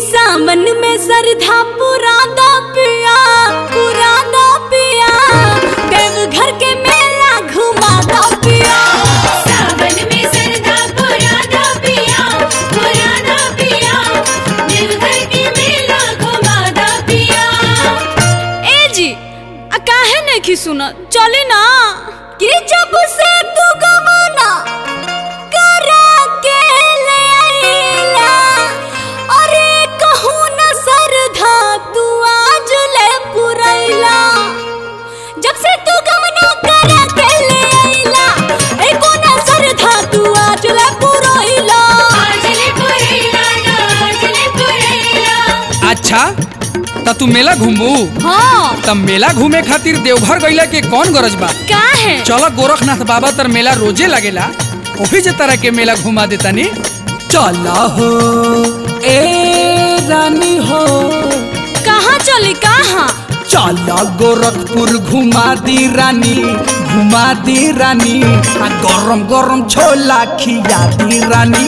सामन में सरधा पुरादा पिया पुरादा पिया देवघर के मेला घुमादा पिया सावन में सरधा पुराना पिया पुराना पिया देवघर के मेला घुमादा पिया ए जी आ काहे नहीं की सुना चली ना कि जब से तू गवाना करा के ले आईला अरे कहूँ न सरधा तू आज ले पुरैला जब से तू गवाना करा के ले आईला एको न सरधा तू आज ले पुरैला आजले पुरेला ना आजले पुरेला अच्छा त तू मेला घूमबू हाँ त मेला घूमे खातिर देवघर गईला के कौन गरज बा का है चल गोरखनाथ बाबा तर मेला रोजे लगेला ओही जे तरह के मेला घुमा देतानी चला हो ए रानी हो कहाँ चली कहाँ चला गोरखपुर घुमा दी रानी घुमा दी रानी आ गरम गरम छोला खिया दी रानी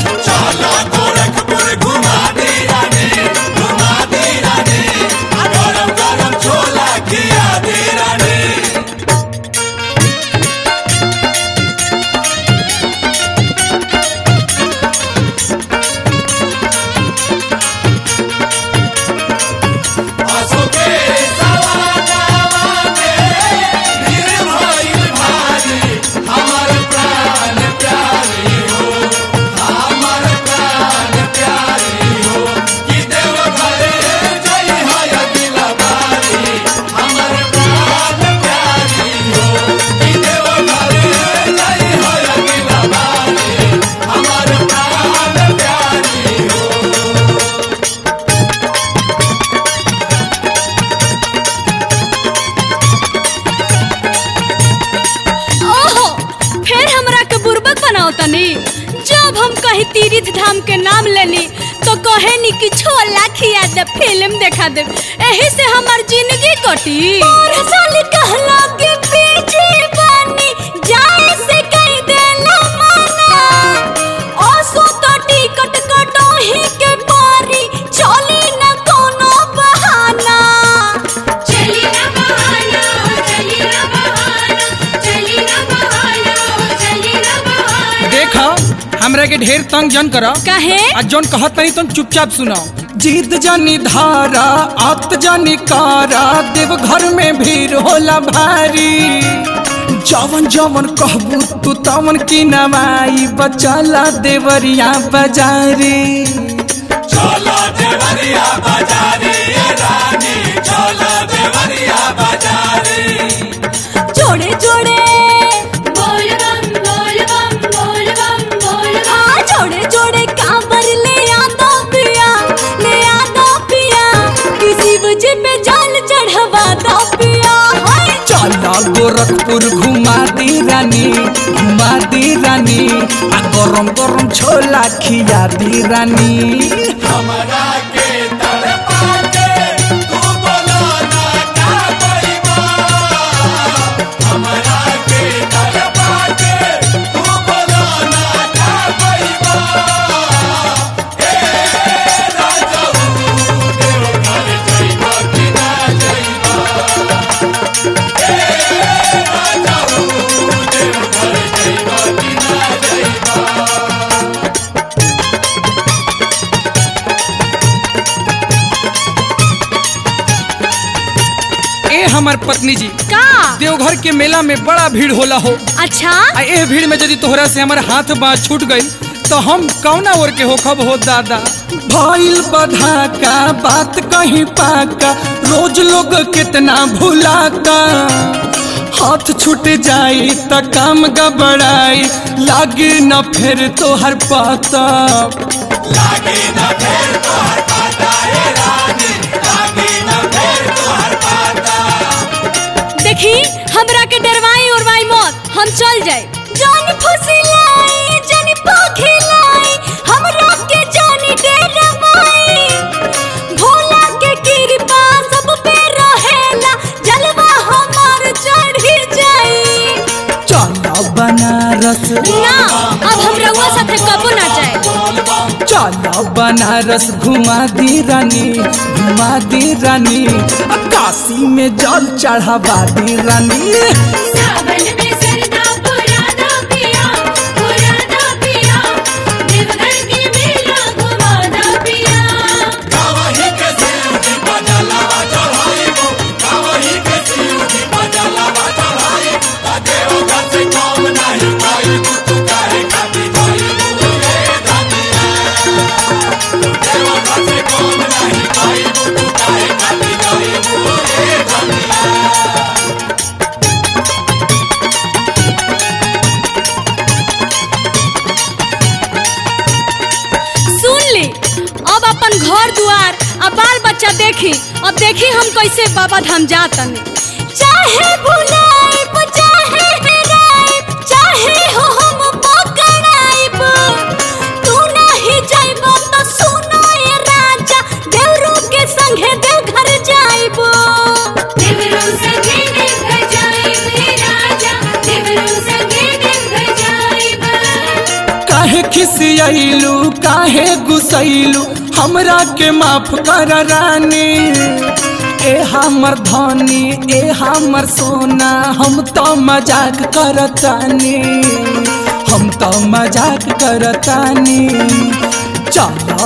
ओहो फिर हमरा के बुर्बक बनाओ तनी जब हम कहीं तीर्थ धाम के नाम लेनी तो कहे नी कि छोला खिया दे फिल्म देखा दे एही से हमार जिंदगी कटी और साल कहला के पीछे बनी जाए से कहीं देला माना ओसो तो टिकट कटो ही के पारी चली न कोनो बहाना चली ना बहाना चली ना बहाना चली ना बहाना चली ना बहाना देखा हमरा के ढेर तंग जन करा कहे आ जौन कहत नहीं तुम चुपचाप सुनाओ जीत जानी धारा आत जानी कारा देव घर में भीड़ होला भारी जवन जवन कहबू तू तवन की नवाई बचला देवरिया बाजारी जोड़े जोड़े बोल बम बोल बम बोल बम बोल बम हाँ जोड़े जोड़े कांवर ले आता पिया ले आता पिया किसी वजह पे जाल चढ़वा दो पिया हाय चला गोरखपुर घुमा दी रानी घुमा दी रानी आ गरम गरम छोला खिया दी रानी ए हमर पत्नी जी का देवघर के मेला में बड़ा भीड़ होला हो अच्छा आ एह भीड़ में यदि तोहरा से हमर हाथ बाँ छूट गई तो हम कौना ओर के होखब हो दादा भइल बधा का बात कहीं पाका रोज लोग कितना भुलाता हाथ छूट जाई त काम गबड़ाई लागे न फिर तोहर पाता देखी हमरा के डरवाई उड़वाई मत हम चल जाए जानी फुसिलाई जानी पखिलाई हमरा के जानी डरवाई भोला के कृपा सब पे रहेला जलवा हमार चढ़ी जाई चला बनारस ना अब हम रउआ साथे कबो ना जाए चलो बनारस घुमा दी रानी घुमा दी रानी आ काशी में जल चढ़ावा दी रानी सावन में सरदा पुराना पिया पुराना पिया देवघर के मेला घुमाना पिया सुन ली अब अपन घर दुआर आ बाल बच्चा देखी अब देखी हम कैसे बाबा धाम जातन चाहे भुलाइब चाहे हेराइब चाहे हो हम पकड़ाइब तू नहीं जाइब तो सुनो ये राजा देवरू के संगे देवघर जाइब देवरू संगे देवघर जाइब हे राजा देवरू संगे देवघर जाइब काहे खिसियलू काहे गुसैलू हमरा के माफ कर रानी ए हमर धनी ए हमर सोना हम तो मजाक करतानी हम तो मजाक करतानी चलो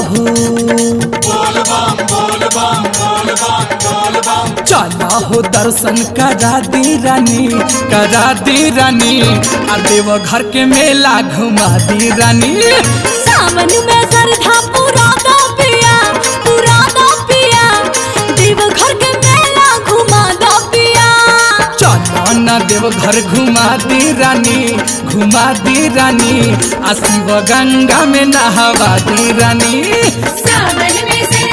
चलो हो दर्शन करा दी रानी करा दी रानी आ देवघर के मेला घुमा दी रानी सावन में सरधा पूरा दा पिया पूरा दा पिया देवघर के मेला घुमा दा पिया चलो न देवघर घुमा दी रानी घुमा दी रानी आ शिव गंगा में नहावा दी रानी सावन में